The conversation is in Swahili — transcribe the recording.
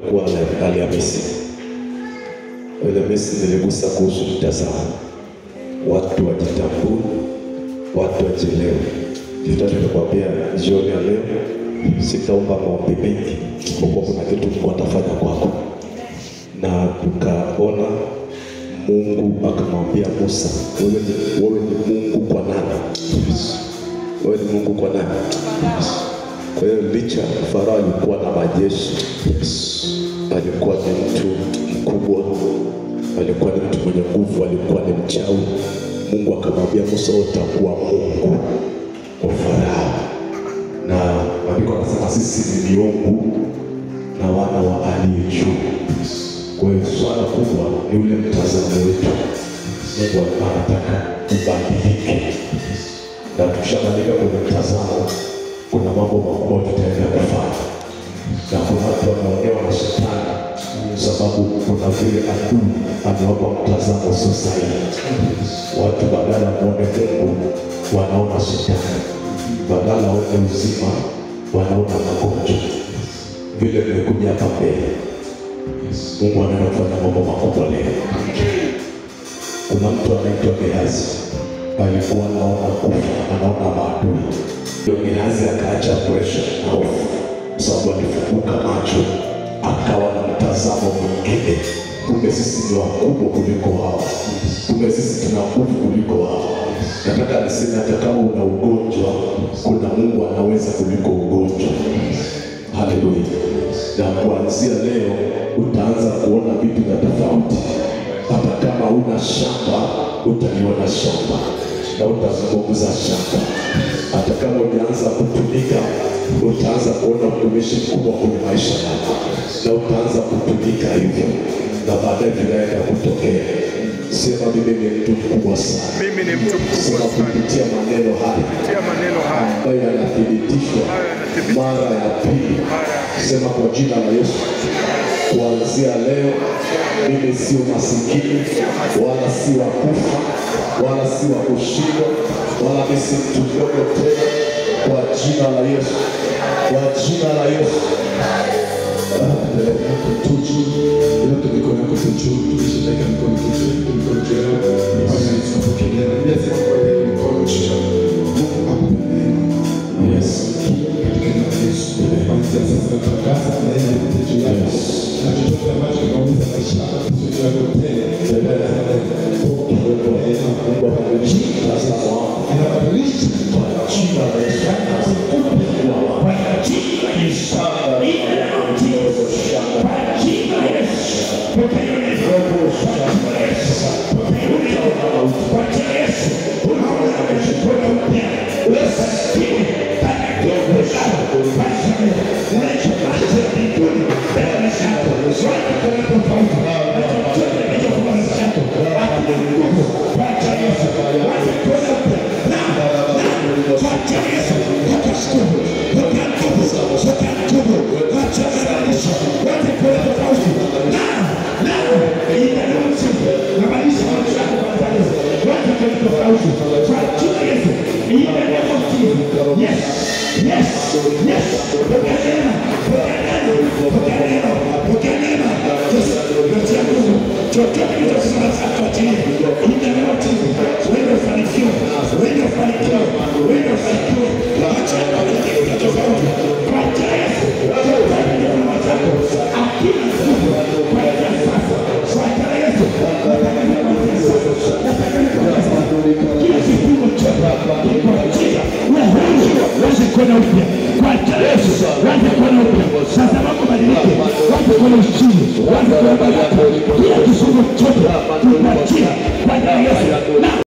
kuwa na Alhamisi. Alhamisi niligusa kuhusu mtazamo, watu wajitambue, watu wajielewe. Nitaka nikwambia jioni ya leo, sitaomba maombi mengi, kwa kuwa kuna kitu Mungu atafanya kwako, na tukaona Mungu akamwambia Musa, wewe ni, wewe ni Mungu kwa nani? Wewe ni Mungu kwa nani? Kwa hiyo licha Farao alikuwa na majeshi, alikuwa ni mtu mkubwa, alikuwa ni mtu mwenye nguvu, alikuwa ni mchawi. Mungu akamwambia Musa, wewe utakuwa Mungu wa Farao, na maandiko anasema sisi ni miungu na wana wa aliye juu. Kwa hiyo swala kubwa ni ule mtazamo wetu. Mungu anataka ubadilike, na tukishabadilika kwenye mtazamo, kuna mambo makubwa tutaenda kufanya, na kuna watu wanaonewa na shetani sababu kuna vile adui amewapa mtazamo sio sahihi. Watu badala ya muone Mungu wanaona shetani, badala waone uzima wanaona magonjwa. Vile vimekuja hapa mbele Mungu anaenda kufanya mambo makubwa leo. Kuna mtu anaitwa Gehazi, alikuwa anaona kufa, anaona maadui. Ndio Gehazi akaacha presha na hofu, kwa sababu alifunguka macho, akawa na mtazamo mwingine. Kumbe sisi ni wakubwa kuliko wao, kumbe sisi tuna nguvu kuliko wao. Nataka niseme hata kama una ugonjwa, kuna Mungu anaweza kuliko ugonjwa. Haleluya! Na kuanzia leo utaanza kuona vitu vya tofauti. Hata kama una shamba, utaliona shamba na utazungumza shamba. Hata kama ujaanza kutumika, utaanza kuona utumishi mkubwa kwenye maisha yako, na utaanza kutumika hivyo, na baadaye vinaenda kutokea. Sema mimi ni mtu mkubwa sana. Mimi ni mtu mkubwa Sema sana. kupitia maneno haya Kupitia maneno haya ambayo yanathibitishwa Haya yanathibitishwa. mara ya pili. Sema kwa jina la Yesu, kuanzia leo mimi sio masikini wala si wa kufa wala si wa kushindwa wala mimi si mtu mdogo tena, kwa jina la Yesu, kwa jina la Yesu. tuju yote mikono yako tuju tukishika mikono tuju mikono juu yako fanya tunapokelea Biblia inasema kwa hiyo mikono juu yako Mungu akupe neema Yes. katika jina la Yesu kuanzia sasa tunatangaza neema yote juu yako na chochote ambacho kinaumiza maisha yako juu yako tena Mungu akabadilishe mtazamo wako inabadilisha kwa jina la Yesu. Wache kuona upya kwa jina la Yesu, wache kuona upya sasa, mambo badilike, wache kuona ushindi, wache kuona baraka, kila kifungo chote tupatia kwa jina la Yesu, na